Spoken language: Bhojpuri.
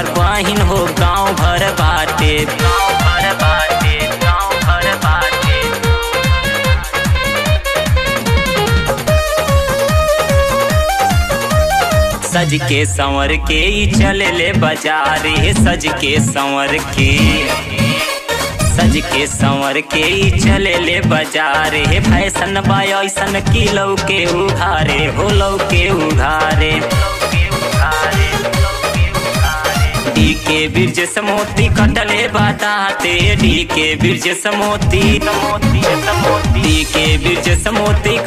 हमार बहिन हो गाँव भर बाटे गाँव भर बाटे गाँव भर बाटे सज के संवर के ई चले ले बाजार हे सज के संवर के सज के संवर के ई चले ले बाजार हे फैशन बा ऐसन की लौ के उघारे हो लौ के उघारे डी के बिरज समोती कटले बताते डी के बिरज समोती समोती समोती डी के बिरज समोती